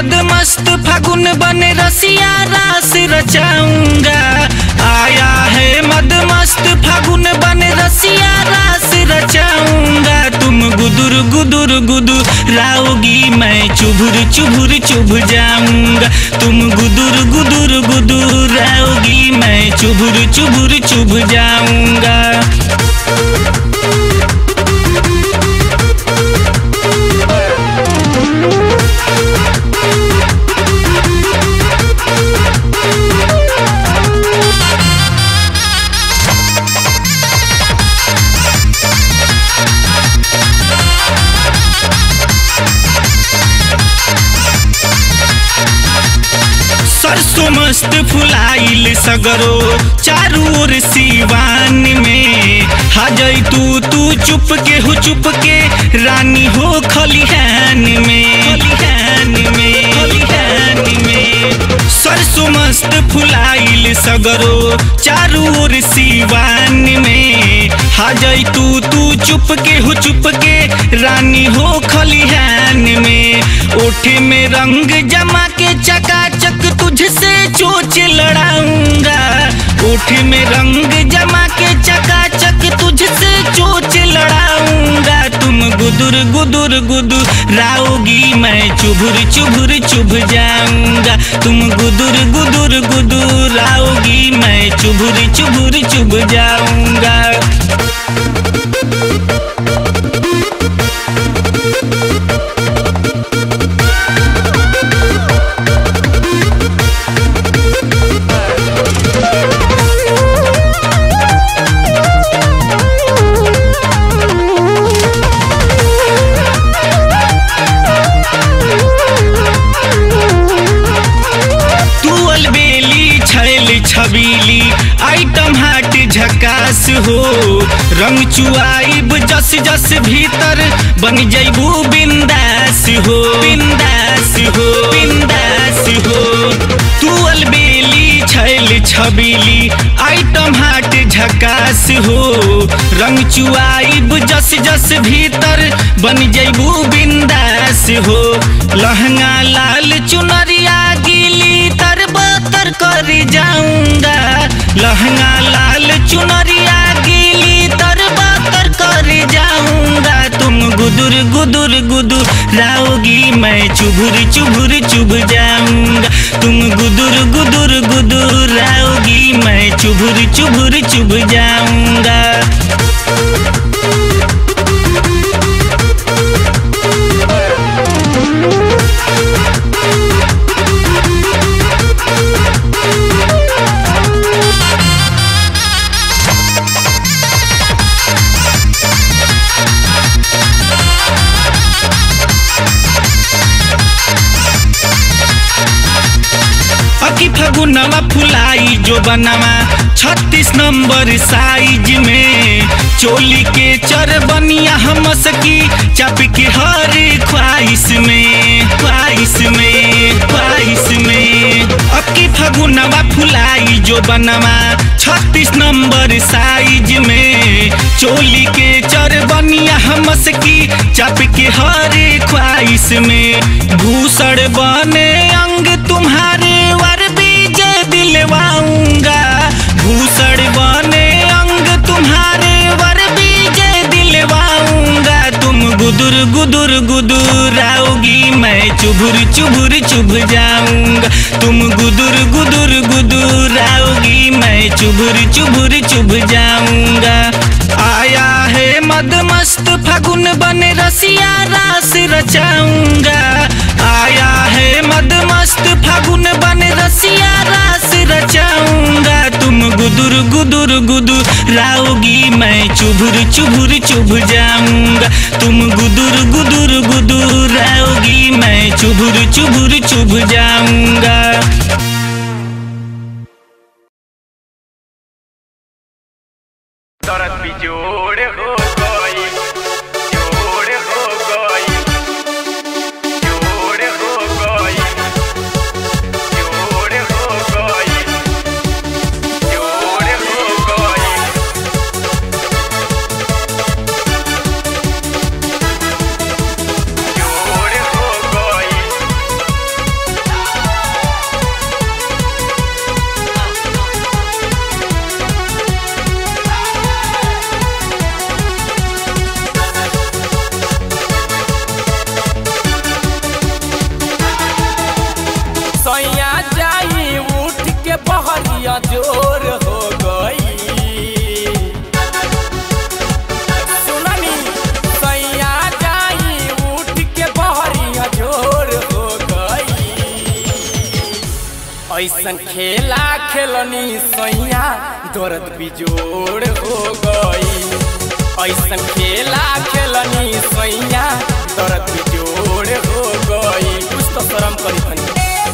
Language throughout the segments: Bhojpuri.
मद मस्त फागुन बने रसिया रास रचाऊंगा आया है मद मस्त फागुन बने रसिया रास रचाऊंगा तुम गुदुर गुदुर गुदुर राओगी मैं चुभुर चुभुर चुभ जाऊंगा तुम गुदुर गुदुर गुदुर राओगी मैं चुभुर चुभुर चुभ जाऊंगा सरसों मस्त फुलाइल सगरो चारू ओर सिवान में हाजई तू तू चुप के हो चुप के रानी हो खलिहान में खलिहान में खलिहान में सरसों मस्त फुलाइल सगरो चारू ओर सिवान में हाजई तू तू चुप के हो चुप के रानी हो खलिहान में ओठे में रंग जमा के चकाचक तुझसे चोच लड़ाऊंगा ओठे में रंग जमा के चकाचक तुझसे चोच लड़ाऊंगा तुम गुदुर गुदुर गुदुर राओगी मैं चुभुर चुभुर चुभ जाऊंगा तुम गुदुर गुदुर गुदुर राओगी मैं चुभुर चुभुर चुभ जाऊंगा तू अलबेली छैल छबीली आइटम हाट झकास हो रंग चुआइब जस जस भीतर बन जैबू बिंदास हो बिंदास हो बिंदास हो तू अलबेली छैल छबीली आइटम हाट झकास हो रंग चुआइब जस जस भीतर बन जैबू बिंदास हो लहंगा लाल चुनरिया गीली तर बतर कर जाऊंगा लहंगा लाल चुनरिया गीली तर बतर कर जाऊंगा तुम गुदुर गुदुर गुदुर राओगी मैं चुभुर चुभुर चुभ जाऊंगा तुम गुदुर गुदुर गुदुर राओगी मैं चुभुर चुभुर चुभ जाऊंगा अकी फगुनवा फुलाई जो बनवा छत्तीस नंबर साइज में चोली के चरबनिया हम सकी चप के हर ख्वाहिश में ख्वाहिश में ख्वाहिश में अकी फगुनवा फुलाई जो बनवा छत्तीस नंबर साइज में चोली के चरबनिया हम सकी चप के हर ख्वाहिश में भूषण बने अंग तुम्हारे वर बीजे दिलवाऊंगा भूषण बने अंग तुम्हारे वर बीजे दिलवाऊंगा तुम गुदुर गुदुर गुदुर आओगी मैं चुभुर चुभुर चुभ जाऊंगा तुम गुदुर गुदुर गुदुर आओगी मैं चुभुर चुभुर चुभ जाऊंगा आया है मद मस्त फागुन बने रसिया रास रचाऊंगा आया है मद मस्त फागुन बने रसिया रास रचाऊंगा तुम गुदुर गुदुर गुदुर राओगी मैं चुभुर चुभुर चुभ जाऊंगा तुम गुदुर गुदुर गुदुर राओगी मैं चुभुर चुभुर चुभ जाऊंगा दर्द भी जोड़ हो गई जोड़ हो गई जोड़ हो गई जोड़ हो गई जोड़ हो गई जोड़ हो गई ऐसन खेला खेलनी सैया दर्द बिजोड़ हो गई ऐसन खेला खेलनी सैया दर्द बिजोड़ हो गई कुछ तो शर्म करी तनी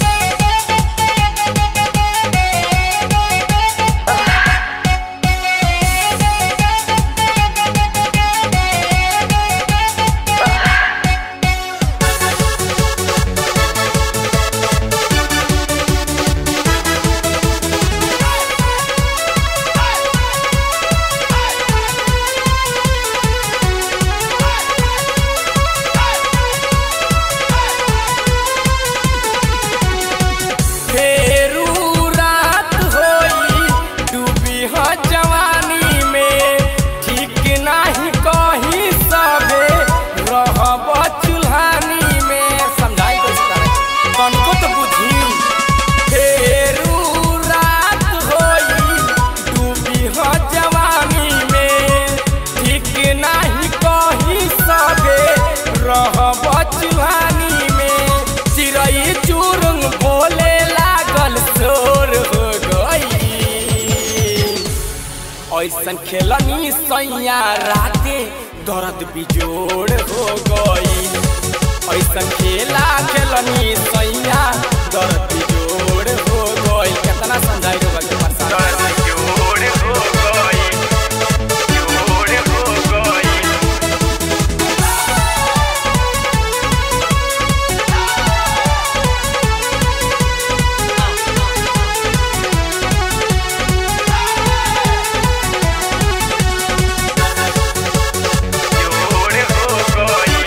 फेरू रात होई डूबी ह जवानी में ठीक नाही कही सबे रहब चुल्हानी में समझाई कुछ तनको तो बुझी फेरू रात होई डूबी ह जवानी में ठीक नाही कही सबे रहब चुल्हानी में चिड़ै चुरुंग बोले लागल शोर हो गई ऐसन खेलनी सैया राते दर्द बिजोड़ हो गई ऐसन खेला खेलनी सैया दर्द बिजोड़ हो गई कितना समझाई रे बच्चे परेशान दर्द जोड़ हो गई जोड़ हो गई जोड़ हो गई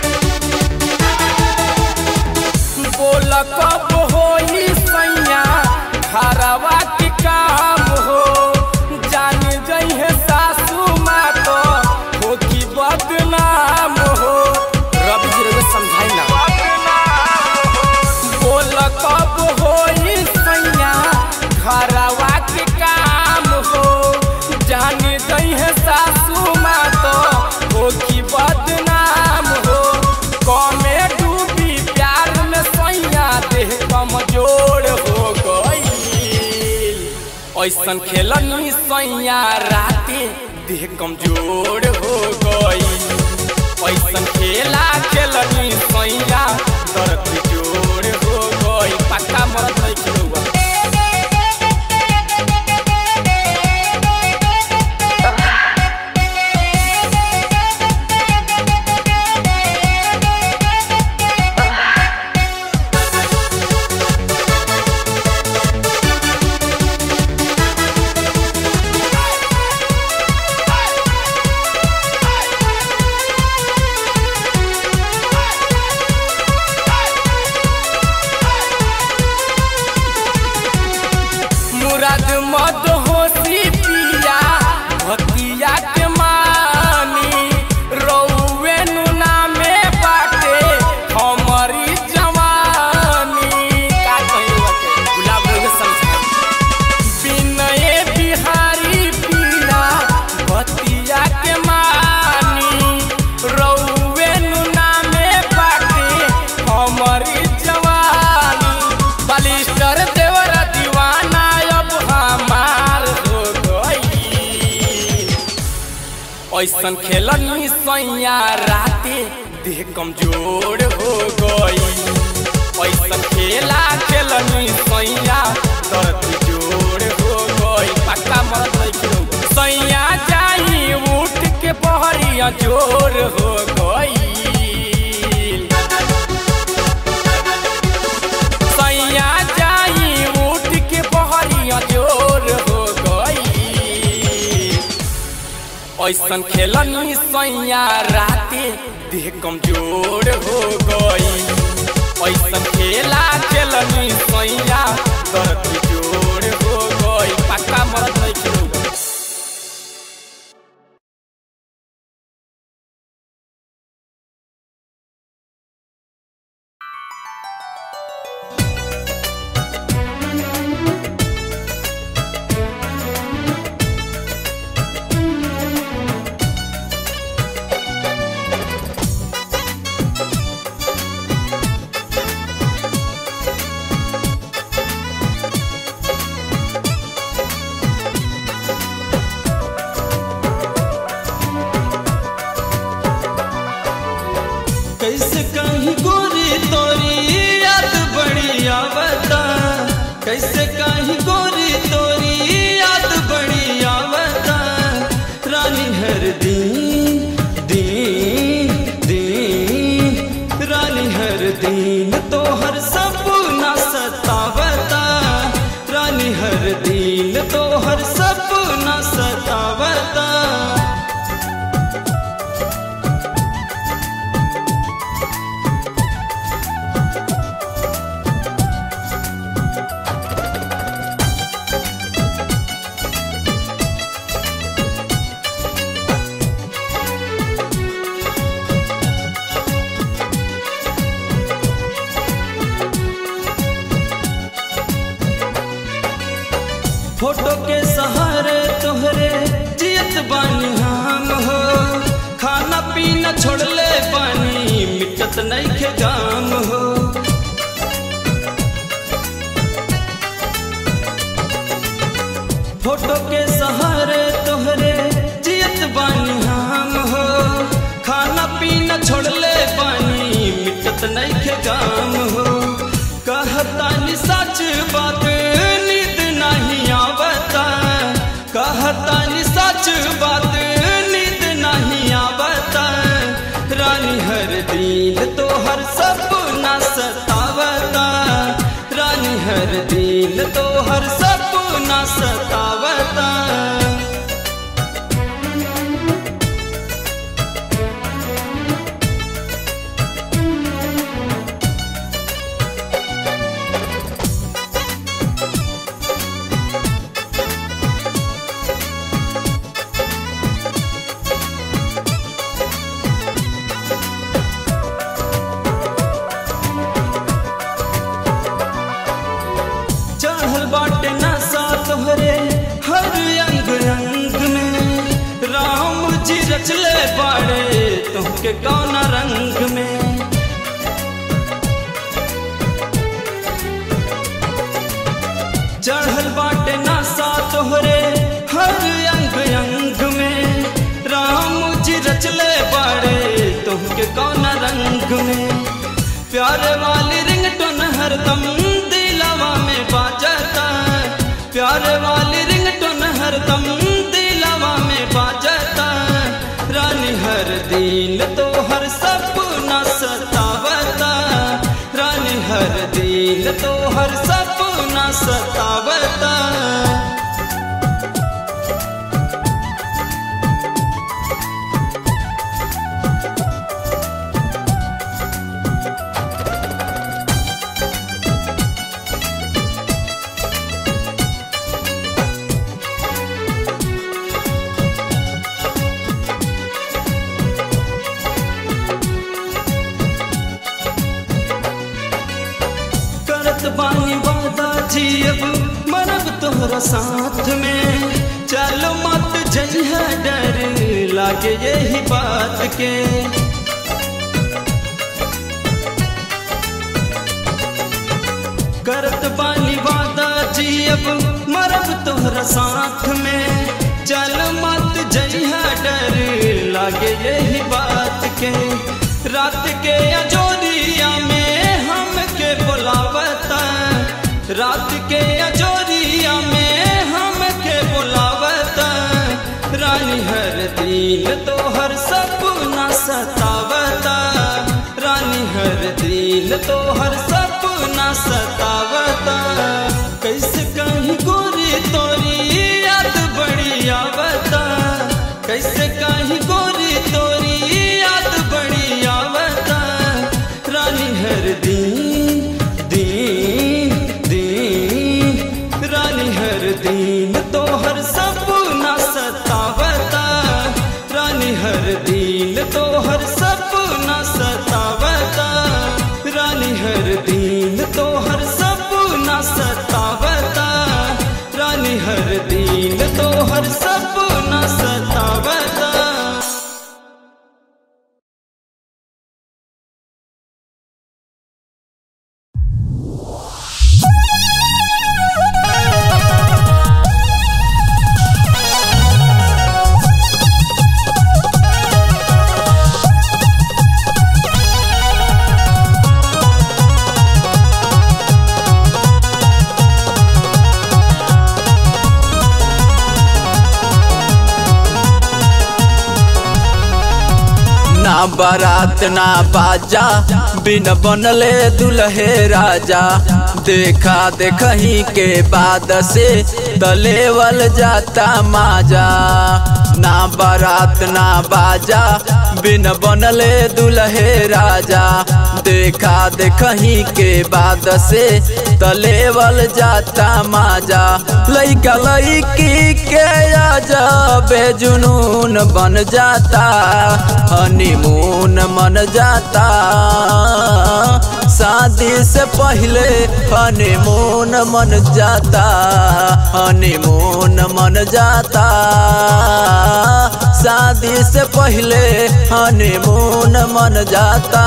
बोल कब होई सैया घरवा के काम हो जान जइहे सासू माँ तो हो की बदनाम हो रवि जी रउआ समझाई ना बोल कब होई सैया घरवा के काम हो जान जइहे सासू माँ तो हो की बदनाम हो कमे डूबी प्यार में सैया देह कमजोर हो गई ऐसन खेलनी सैया राते देह कमजोर हो गई ऐसन खेला खेलनी सैया दर्द जोड़ हो गई पक्का मरद नहीं खेलूगा मुराद मद होती पिया भतिया के मानी रौवे नुना में बाटे हमारी जवानी का कहियो के गुलाब रोग समझा बिनय बिहारी पिया भतिया के मानी रौवे नुना में बाटे हमारी जवानी बलिस्टर देवरा दीवाना अब हमार हो गई ऐसन खेलनी सैया राते देह कमजोर हो गई ऐसन खेला खेलनी सैया दर्द जोड़ हो गई पक्का मरद नहीं खेलो सैया जाई उठ के बहरिया जोर हो गई सैया जाई उठ के बहरिया जोर हो गई ऐसन खेलनी सैया राते देह कमजोर हो गई ऐसन खेला खेलनी सैया दर्द जोड़ हो गई पक्का मरद नहीं खेलूगा फोटो के सहारे तोहरे जियत बानी हम हो खाना पीना छोड़ले बानी मिटत नहीं के गाम हो फोटो के सहारे तोहरे जियत बानी हम हो खाना पीना छोड़ले बानी मिटत नहीं के गाम हो कहतानी सच बात नींद नहीं आवता कहतानी सच बात नींद नहीं आवता रानी हर दिन तो हर सपना सतावता रानी हर दिन तो हर सपना सतावता चढ़ल बाटे नशा तोहरे हर अंग अंग में राम जी रचले बाड़े तुमके कौन रंग में चढ़ल बाटे नशा तोहरे हर अंग अंग में राम जी रचले बाड़े तुमके कौन रंग में प्यारे वाली रिंगटोन हरदम दिलावा में बाजता प्यारे वाली रिंगटोन हरदम दिलावा में बाजता रानी हर दिन तो हर सपना सतावता रानी हर दिन तो हर सपना सतावता करत बानी वादा जी अब मरब तोहरा साथ में चलो मत जइहा डर लागे यही बात के करत बानी वादा जी अब मरब तोहरा साथ में चल मत जइहा डर लागे यही बात के रात के अजोरिया में हम के बुलावता रात के अजोरिया में हम के बुलावता रानी हर दिन तो हर सपना सतावता रानी हर दिन तो हर सपना सतावता कैसे कहीं गोरी तोरी याद बड़ी आवता कैसे कहीं गोरी तोरी याद बड़ी आवता रानी हर दिन दिन दिन रानी हर दिन तो हर सपना सतावता रानी हर दिन तो हर सपना सतावता रानी हर दिन तो हर सपना सतावता रानी हर दिन तो हर सपना सतावता ना बारात ना बाजा बिन बनले दुल्हे राजा देखा देखही के बाद से तलेवल जाता माजा ना बारात ना बाजा बिन बनले दुल्हे राजा देखा देखही के बाद से तलेवल जाता माजा लइका लइकी के अजबे जुनून बन जाता हनीमून मन जाता शादी से पहले हनीमून मन जाता हनीमून मन जाता शादी से पहले हनीमून मन जाता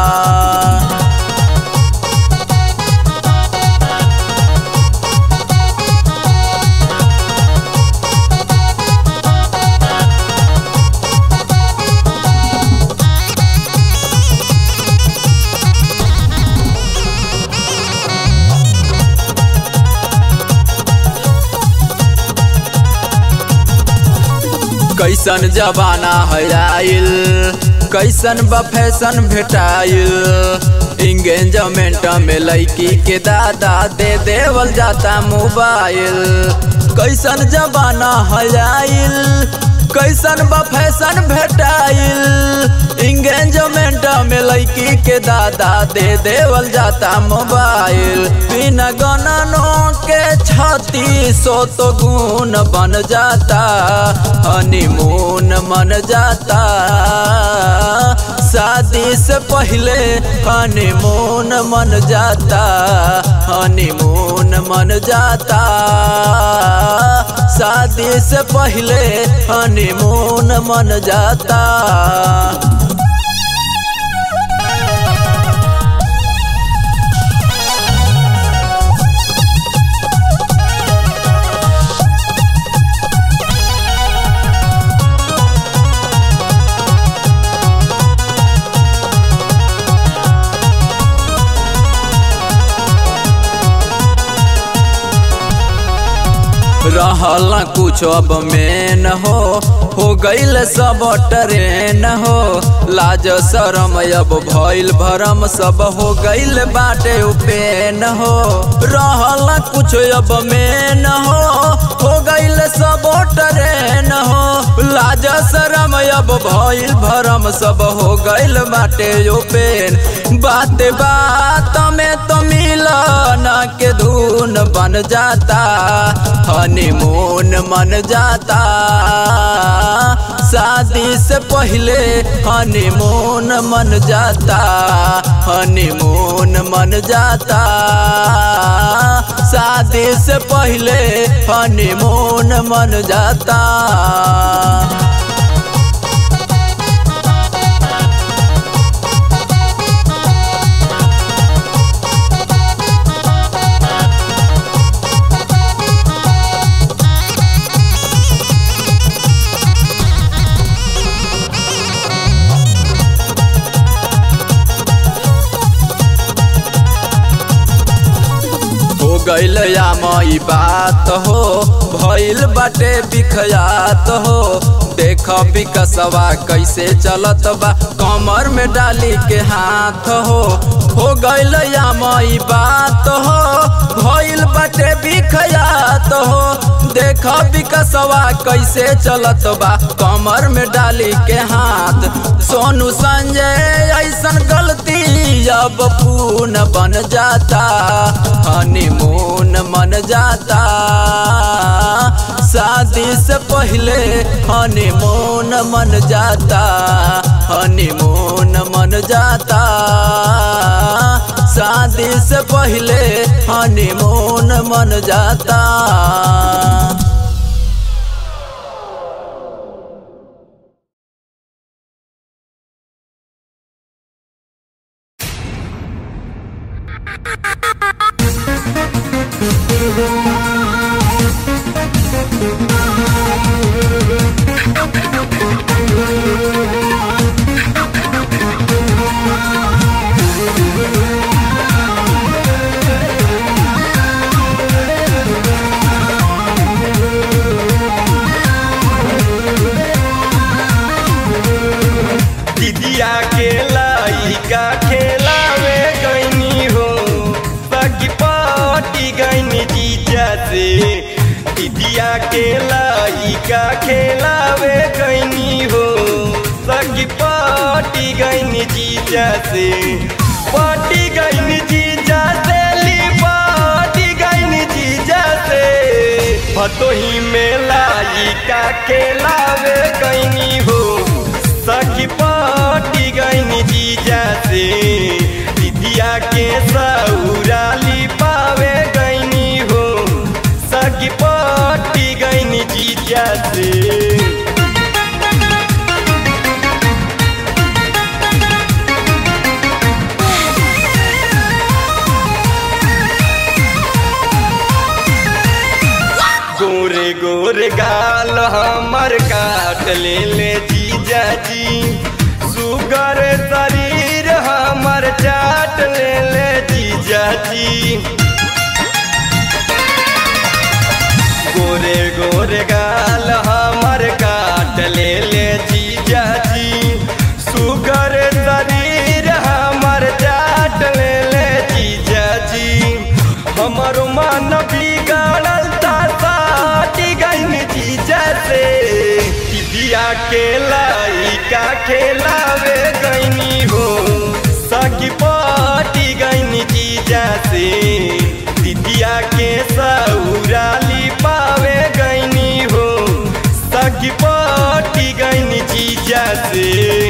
कैसन जमाना है आइल कैसन बा फैशन भेटाइल इंगेजमेंट में लड़की के दादा दे देवल जाता मोबाइल कैसन जमाना है आइल कैसन बा फैशन भेटाइल इंगेजमेंट में लड़की के दादा दे देवल जाता मोबाइल बिना गणनों के छत्तीस सौ तो गुण बन जाता हनीमून मन जाता शादी से पहले हनीमून मन जाता हनीमून मन जाता शादी से पहले हनीमून मन जाता रहल न कुछ अब में न हो हो गईल सब ट्रेन हो लाज शरम अब भइल भरम सब हो गईल बाटे उपेन हो रहल न कुछ अब में न हो हो गईल सब ट्रेन हो लाज शरम अब भइल भरम सब हो गईल बाटे उपेन बात बात में तो मिलन के धुन बन जाता हनीमून मन जाता शादी से पहले हनीमून मन जाता हनीमून मन जाता शादी से पहले हनीमून मन जाता हो गईल मई बात हो भइल बाटे बिखयात हो देख विकसवा कैसे चलत बा कमर में डाली के हाथ हो हो गईल मई बात हो भइल बाटे बिखयात हो देख विकसवा कैसे चलत बा कमर में डाली के हाथ सोनू संजय ऐसन गलती अब पून बन जाता हनीमून मन जाता शादी से पहले हनीमून मन जाता हनीमून मन जाता शादी से पहले हनीमून मन जाता दिदिया के लइका खेलावे गईनी हो बाकी पार्टी गईनी जीजा से दिदिया के लइका खेलावे गईनी हो सगी पार्टी गईनी जीजा से पार्टी गईनी जीजा से ली पार्टी गईनी जीजा से भतोही में लइका खेलावे गईनी हो सखी पार्टी गईनी जीजा से दिदिया के गोरे गाल हमर काट ले ले जीजा जी सुगर शरीर हमर चाट ले ले जीजा जी गोरे गोरे गाल हमर काट ले ले जीजा जी सुगर शरीर हमर चाट ले ले जीजा जी हमर मन बिगड़ल ता साटी गइन जीजा से दिया के लाइका खेलावे गईनी हो सकी पाटी गईनी जीजा से दिदिया के सौराली पावे गईनी हो सकी पाटी गईनी जीजा से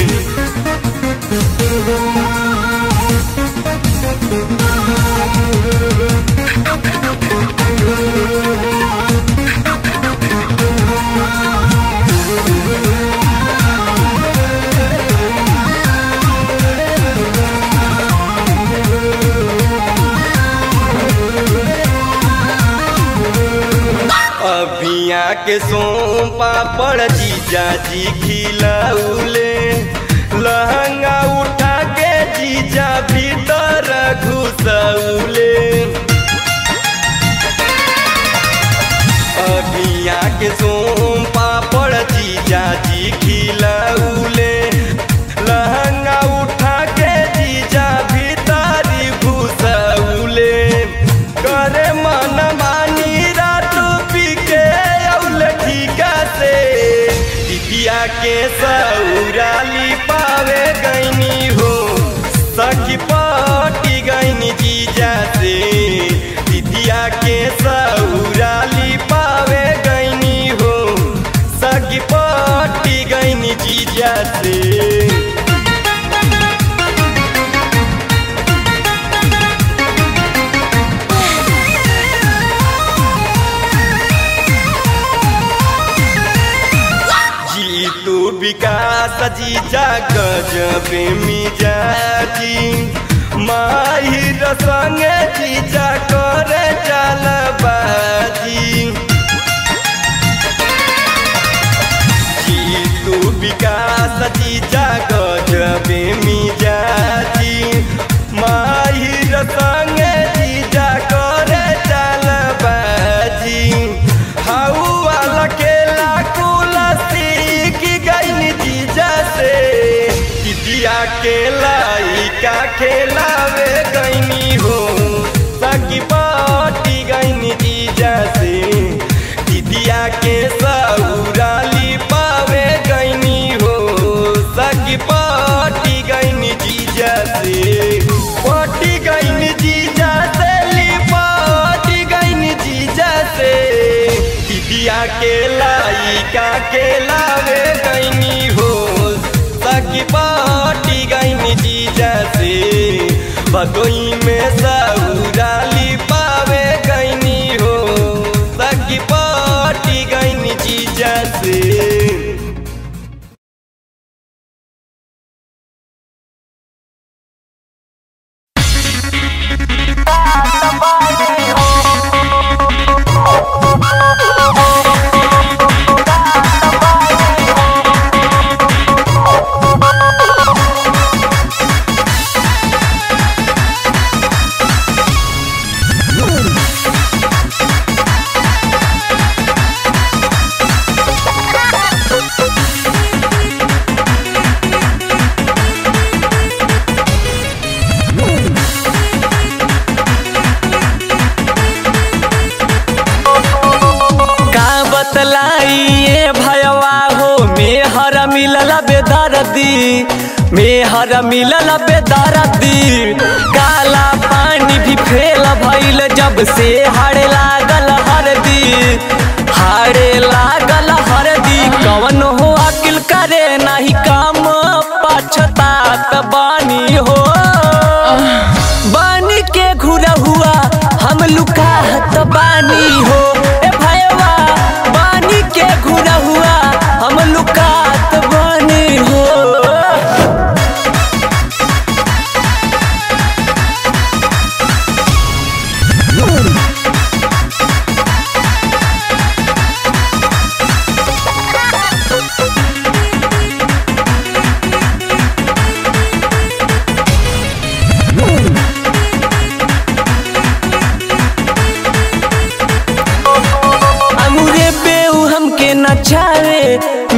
अभिया के सोम पापड़ जीजा जी खिलौले लहंगा उठा के जीजा भीतर घुसौले अभिया के सोम पापड़ जीजा जी खिलौले लहंगा उठा के जीजा भीतर घुसौले करे मन मानी रात पी के औल ठीका से दिदिया के सौराली पावे गईनी हो सखी पाटी गईनी जीजा से दिदिया के सौराली पावे गईनी हो सखी पाटी गईनी जीजा से जीतू विकास जीजा गजब मिजाजी माहिर संगे जीजा करे चलबाजी जीतू विकास जीजा गजब मिजाजी माहिर संगे जीजा करे चलबाजी हाउ वाला केला कुला सीख गईन जीजा से दिदिया के लाइका खेलावे गईनी हो सकी पाटी गईनी जीजा से दिदिया के सौराली पावे गईनी हो सकी पाटी गईनी जीजा से पाटी गईनी जीजा से लिपाटी गईनी जीजा से दिदिया के लाइका के लावे गईनी हो सकी पाटी गईनी जीजा से भदोई में सौराली पावे गईनी हो सकी पाटी गईनी जीजा से का बतलाइए भयवा हो मेहर मिलल बेदर्दी मेहर मिलल बेदर्दी काला पानी भी फेल भइल जब से हाड़े लागल हरदी हाड़े लागल हरदी कवन हो अकिल करे नहीं काम पछतात बानी हो बानी के घुरा हुआ हम लुकाहत बानी हो ए भयवा बानी के घुरा हुआ हम लुकात बानी हो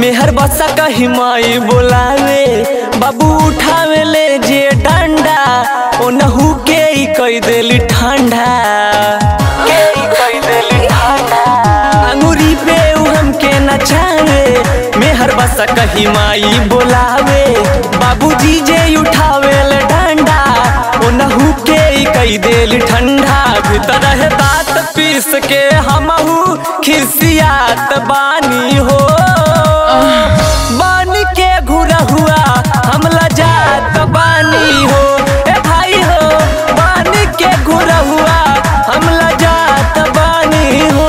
मेहर बसा कही माई बोलावे बाबू उठावे ले जे डंडा ओ नहू के ई कई देली ठंडा के ई कई देली ठंडा अंगूरी पे उ हमके नचावे मेहर बसा कही माई बोलावे बाबूजी जे उठावे ले डंडा ओ नहू के ई कई देली ठंडा भीतर है दांत पीस के हमहू खिसियात बानी हो बानी के घुरा हुआ हम लजात बानी हो ए भाई हो बानी के घुरा हुआ हम लजात बानी हो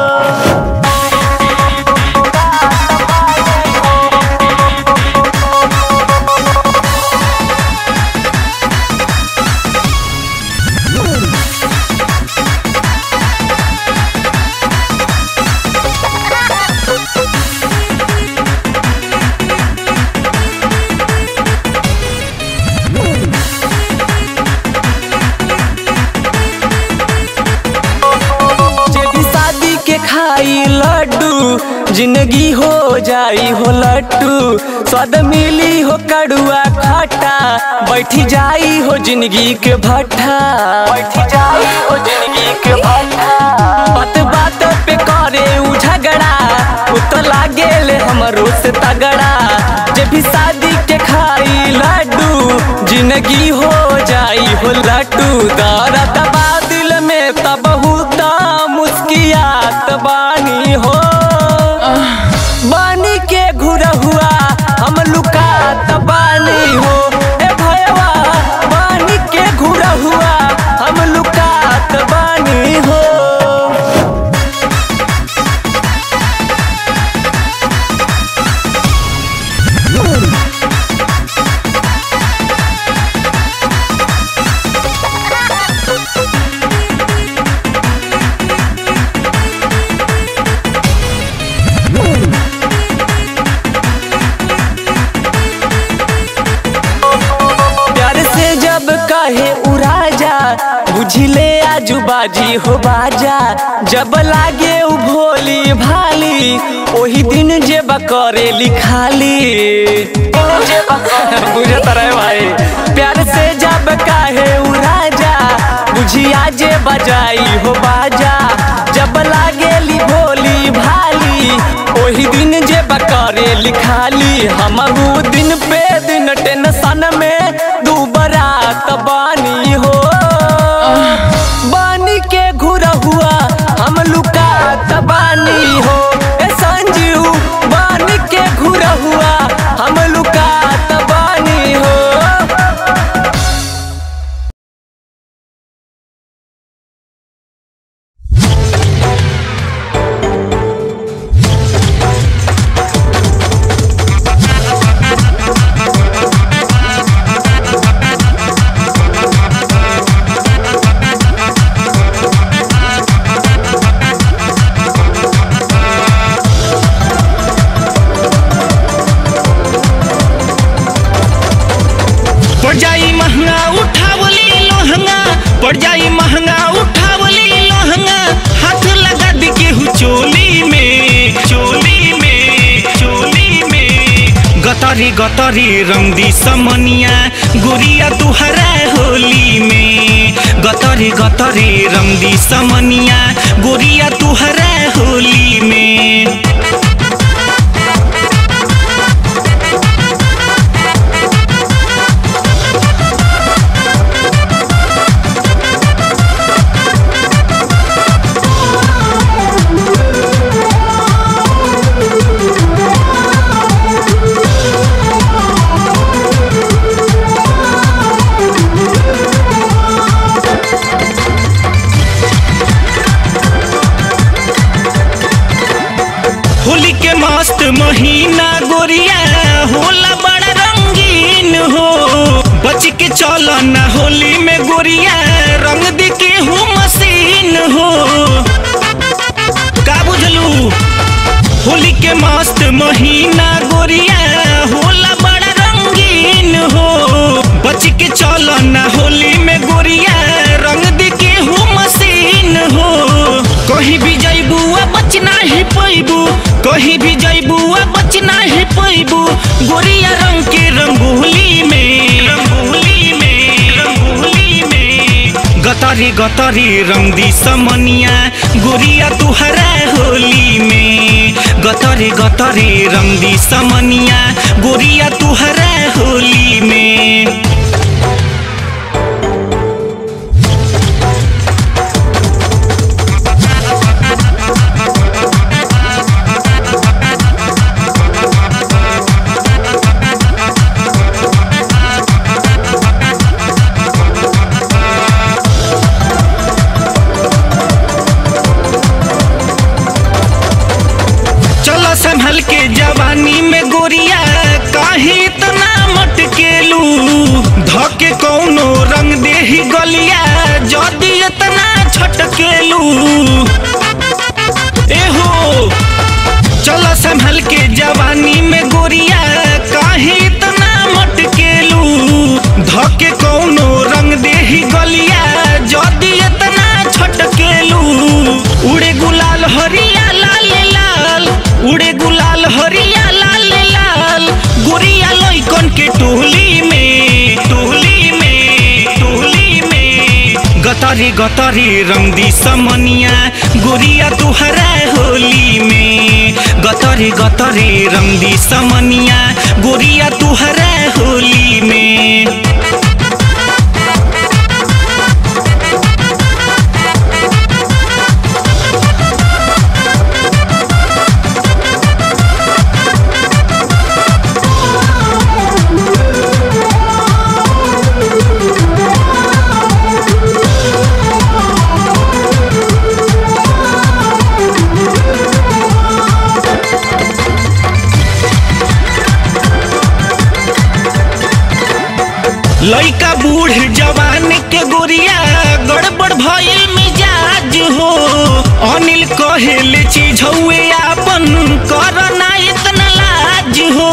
जे भी शादी के खाई लड्डू जिंदगी हो जाई हो लड्डू स्वाद मिली हो कड़ुआ खट्टा बैठी जाई हो जिंदगी के भट्ठा बैठी जाई हो जिंदगी के भट्ठा बात बात पे करे उ झगड़ा उ तो लागे ले हमरो से तगड़ा जे भी शादी के खाई लड्डू जिंदगी हो जाई हो लड्डू दर्द बा दिल में तब बहुत मुस्कियात बानी हो बानी के घुरा हुआ हम लुकात बानी हो ए भयवा बानी के घुरा हुआ हम लुकात बानी हो प्यार से जब कहे उराजा बुझले आजू बाजी हो बाजा जब लागे उ भोली भाली ओही दिन जे करे लिखाली बुझे तरह भाई प्यार से जब कहे उराजा बुझिया जे बजाई हो बाजा जब लागे ली भोली भाली ओही दिन जे करे लिखाली हमहू दिन पे दिन टेंशन में दुबरात बानी हो बानी के घुरा हुआ हम लुकात बानी हो ए संजीव बानी के घुरा हुआ हम लुकात बानी हो पड़ जाई महंगा उठावली लोहंगा पड़ जाई महंगा उठावली लोहंगा हाथ लगा दी केहू चोली में चोली में चोली में गतरी गतरी रंगदी समनिया गुरिया तुहरा होली में गतरी गतरी रंगदी समनिया गुरिया तुहरा होली में होली के मस्त महीना गोरिया होला बड़ा रंगीन हो बच के चल ना होली में गोरिया रंग दी के हूँ मशीन हो का बुझलू होली के मस्त महीना गोरिया होला बड़ा रंगीन हो बच के चल ना होली में गोरिया रंग दी के हूँ मशीन हो कहीं भी जैबू आ बच नहीं पैबू कहीं भी जैबू आ बच नहीं पैबू गोरिया रंग के रंगोली में रंगोली में रंगोली में गतरी गतरी रंग दी समनिया गोरिया तुहरा होली में गतरी गतरी रंग दी समनिया गोरिया तुहरा होली में चलो संभल के जवानी में गोरिया काहे इतना मटकेलू धके कौनो रंग देही गलिया जदी इतना छटकेलू एहो चलो संभल के जवानी में गोरिया काहे इतना मटकेलू धके कौनो रंग देही गलिया जदी इतना छटकेलू उड़े गुलाल हरिया लाल लाल उड़े गुलाल हरिया लाल लाल गोरिया लइकन के टोली में टोली में टोली में गतरी गतरी रंग दी समनिया गोरिया तुहरा होली में गतरी गतरी रंग दी समनिया गोरिया तुहरा होली में लइका बूढ़ जवान के गोरिया गड़बड़ भइल मिजाज हो अनिल कहेले चीज हुए आपन करना इतना लाज हो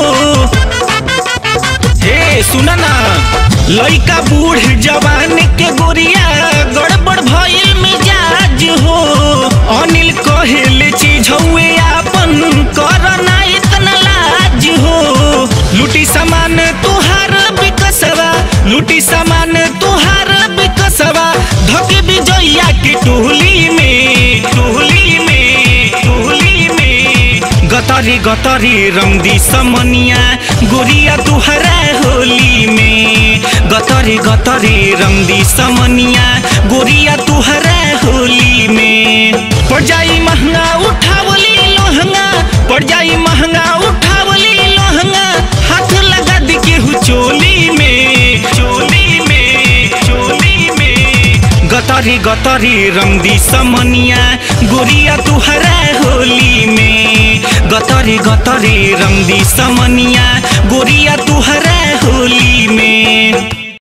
हे सुन ना लइका बूढ़ जवान के गोरिया गड़बड़ भइल मिजाज हो अनिल कहेले चीज हुए आपन करना इतना लाज हो लूटी सामान तुहार बिकसवा लूटी सामान तुहार बिकसवा धके विजया के टोली में टोली में टोली में गतरी गतरी रंग दी समनिया गोरिया तुहरा होली में गतरी गतरी रंग दी समनिया गोरिया तुहरा होली में पड़ जाई महंगा उठावली लोहंगा पड़ जाई महंगा उठावली लोहंगा हाथ लगा दी केहू चोली में चोली में चोली में गतरी गतरी रंग दी समनिया गोरिया तुहरा होली में गतरी गतरी रंग दी समनिया गोरिया तुहरा होली में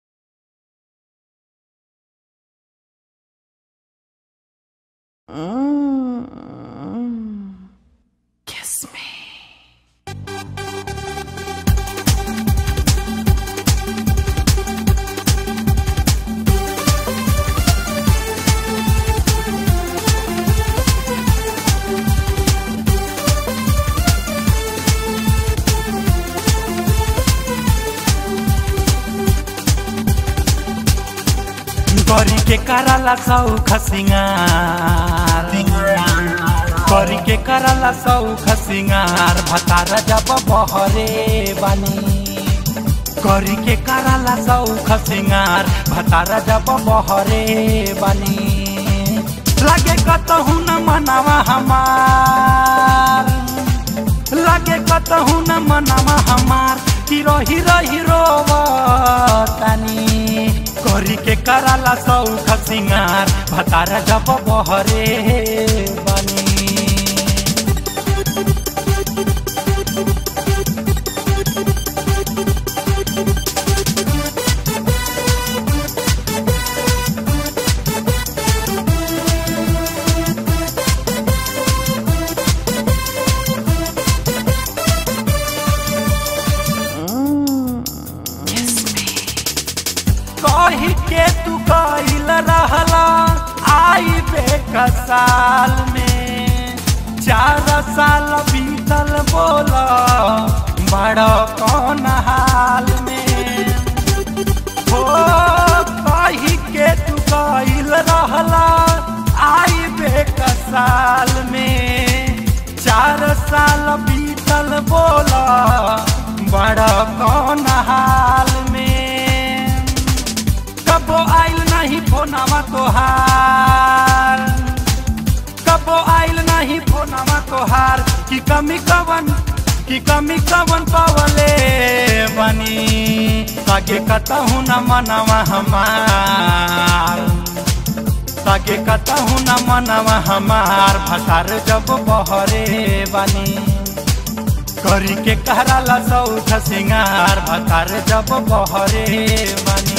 करी के कराला सौख सिंगार करी के कराला सौख सिंगार भतारा जब बहरे बानी करी के कराला सौख सिंगार भतारा जब बहरे बानी लगे कतहु न मनावा हमार लगे कतहु न मनावा हमार हिरो हिरो हिरो तानी करी के कराला सौख सिंगार भतारा जब बहरे बानी कही के तू कहिल रहला आई बेकसाल में चार साल बीतल बोला बड़ा कौन हाल में हो कही के तू गईल रहला आई बेक साल में चार साल बीतल बोला बड़ा कौन हाल में कबो आइल नहीं फोनवा तोहार कबो आइल नहीं फोनवा तोहार की कमी कवन की कमी कवन पावले बनी ताके कतहु न मनवा हमार ताके कतहु न मनवा हमार भसार जब बहरे बनी करी के कहराला सौख सिंगार भतार जब बहरे बनी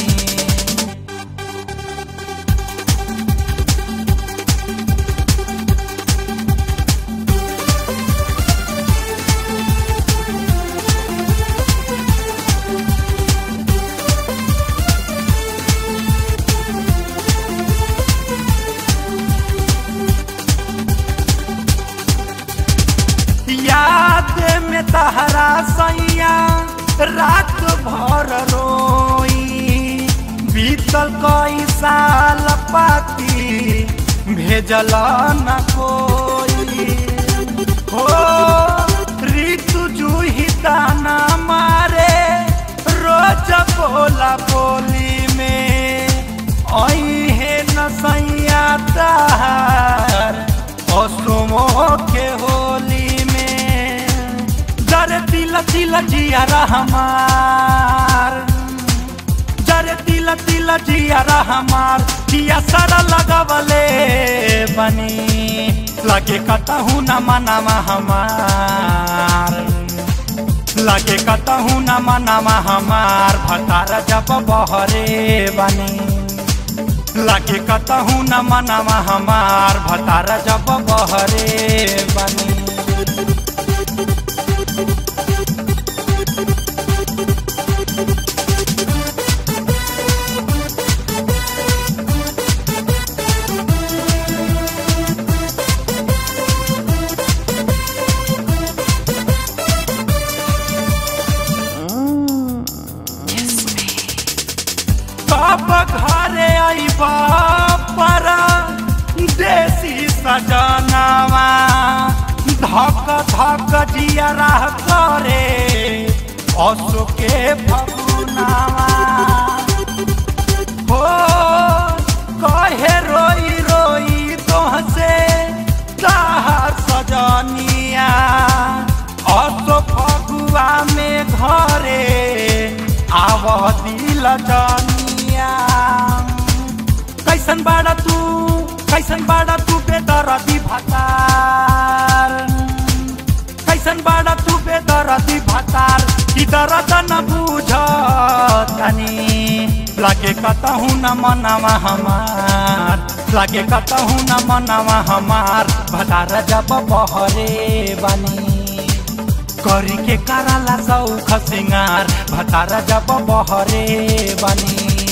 याद में तहरा सैया रात भर रोई बीतल कई साल पाती भेजल न कोई हो ऋतु जूही ताना मारे रोज बोला बोली में आई है न सैया तार असुमो के होली में जरे तिल तिल जिया हमार जरे तिल तिल जिया हमार जिया सारा लगवले बनी लगे कतहू न मनावा हमार लगे कतहू न मनावा हमार भतार जब बहरे बनी लगे कतहू न मनावा हमार भतार जब बहरे बनी कब घरे आईबा परा देसी सजनावा धक धक जिया रह करे असो के फगुनावा हो कहे रोई रोई तोहसे ताहर सजनिया असो फगुआ में घरे आव दिल जनिया कैसन बाड़ा तू कैसन बाड़ा तू बेदरदी भतार कैसन बाड़ा तू बेदरदी भतार की दर्द न बुझ तनी लागे कतहू न मनावा हमार लागे कतहू न मनावा हमार भतार जब बहरे बनी करी के कराला सौख सिंगार भतार जब बहरे बनी